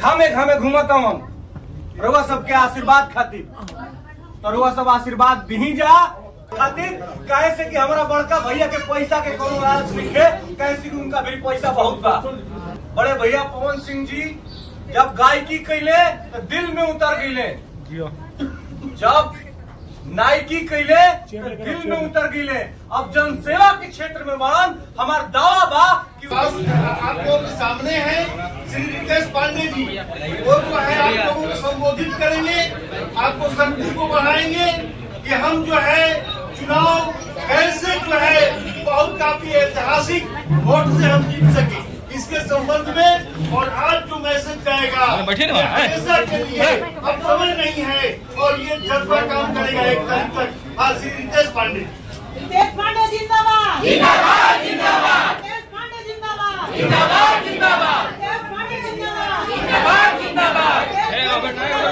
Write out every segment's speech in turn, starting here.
घामे घामे घूमत हूँ रउआ सबके आशीर्वाद खातिर तो रउआ सब आशीर्वाद दी जा खातिर काहे से कि हमारा बड़का भैया के पैसा के कोनो लालच नहीं है काहे से कि उनका भी पैसा बहुत बा बड़े भैया पवन सिंह जी जब गायकी कैले तो दिल में उतर गईले जब नायकी कैले तो दिल में उतर गईले अब जनसेवा के क्षेत्र में बढ़न हमार दावा बा कि आप लोगों के सामने है श्री रितेश पांडे जी वो जो है आप लोगों को संबोधित करेंगे आपको शक्ति को बढ़ाएंगे कि हम जो है चुनाव कैसे जो है बहुत काफी ऐतिहासिक वोट से हम जीत सके इसके संबंध में और आज जो मैसेज जाएगा हमेशा के लिए अब समय नहीं है और ये जज्बा काम करेगा एक टाइम तक हाँ श्री रितेश पांडे रितेश पांडे जिंदाबाद जिंदाबाद जिंदाबाद रितेश पांडे जिंदाबाद जिंदाबाद जिंदाबाद रितेश पांडे जिंदाबाद जिंदाबाद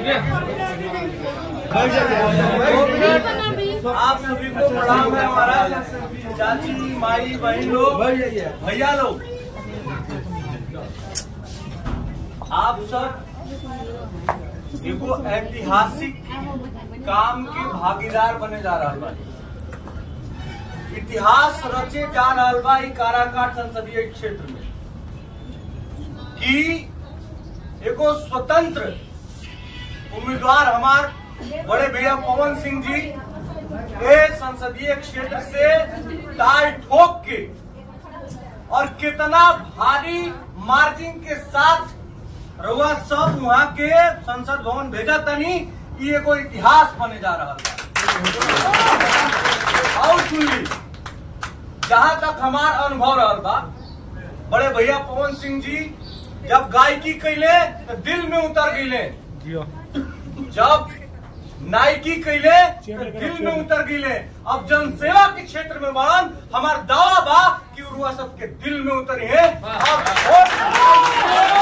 आप सभी को प्रणाम है हमारा चाची माई बहन लोग भैया लोग आप सब एगो ऐतिहासिक काम के भागीदार बने जा रहा बा इतिहास रचे जा रहा बा ई काराकाट संसदीय क्षेत्र में कि एगो स्वतंत्र उम्मीदवार हमार बड़े भैया पवन सिंह जी ये संसदीय क्षेत्र से ताल ठोक के और कितना भारी मार्जिन के साथ रउआ सब वहाँ के संसद भवन भेजा तनी ये एगो इतिहास बने जा रहा था और सुन ली जहाँ तक हमार अनुभव रहा बा बड़े भैया पवन सिंह जी जब गायकी कैले तो दिल में उतर गईले जब नायकी कैले तो दिल में उतर गईले अब जनसेवा के क्षेत्र में बढ़न हमार दावा बा कि उरुआ सबके दिल में उतरी है अब वोट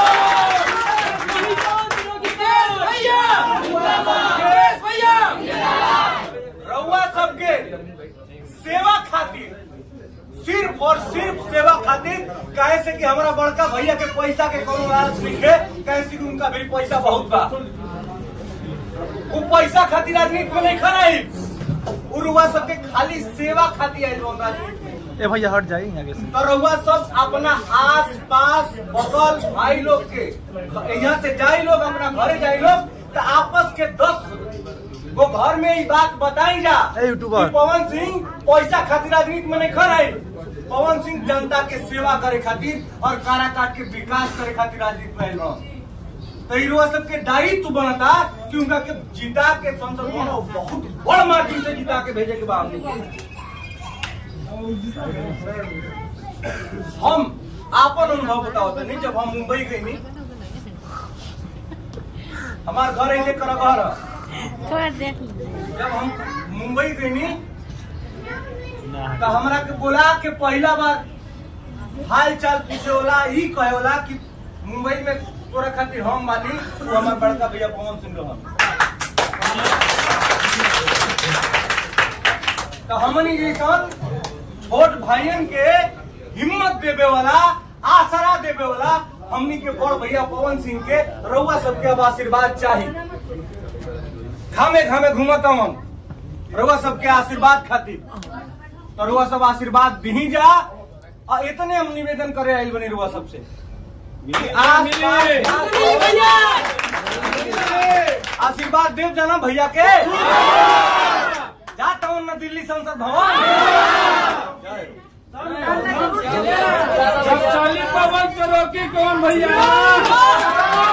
रउआ सबके सेवा खातिर सिर्फ और सिर्फ सेवा खातिर काहे से कि हमारा बड़का भैया के पैसा के कोनो लालच नहीं है काहे से कि उनका भी पैसा बहुत बा वो पैसा खातिर राजनीति में नहीं खड़ाई उरुआ सबके खाली सेवा खातिर आयल बा राजनीति में ए भैया हट जाइए आगे से तो रउआ सब अपना आस पास बगल भाई लोग के यहाँ से जाई लोग अपना घरे जाई लोग तो आपस के दस वो घर में ही बात बताई जा ए, यूट्यूबर। कि पवन सिंह पैसा खातिर राजनीति में नहीं खड़ाई पवन सिंह जनता के सेवा करे खातिर और काराकाट के विकास करे खातिर राजनीति में आइल बा। तो ई रउआ सबके दायित्व बनता कि उनका के जिता के संसद में ना बहुत बड़ मार्जिन से जिता के भेजे के बा हमनी के। हम आपन अनुभव बताओ नहीं जब हम मुंबई गई नी हमार घर ऐसे कर घर थोड़ा देख जब हम मुंबई गई नी तो हमरा के बोला के पहला बार हाल चाल पूछे होला ई कहे होला कि मुंबई में तोरा खातिर हम बानी तू हमार बड़का भैया पवन सिंह रहन तो हमनी जैसन छोट भाइयन के हिम्मत देवे वाला आसरा देवे वाला हमनी के बड़ भैया पवन सिंह के रउआ सबके अब आशीर्वाद चाहिए घामे घामे घूमत हूँ रउआ सबके आशीर्वाद खातिर तो रउआ सब आशीर्वाद दी जा और इतने हम निवेदन करे आइल बनी रउआ सबसे कि आस आशीर्वाद देव जाना भैया के जाता हूँ ना दिल्ली संसद भवन जय। जब चालीस पवन करो की कौन भैया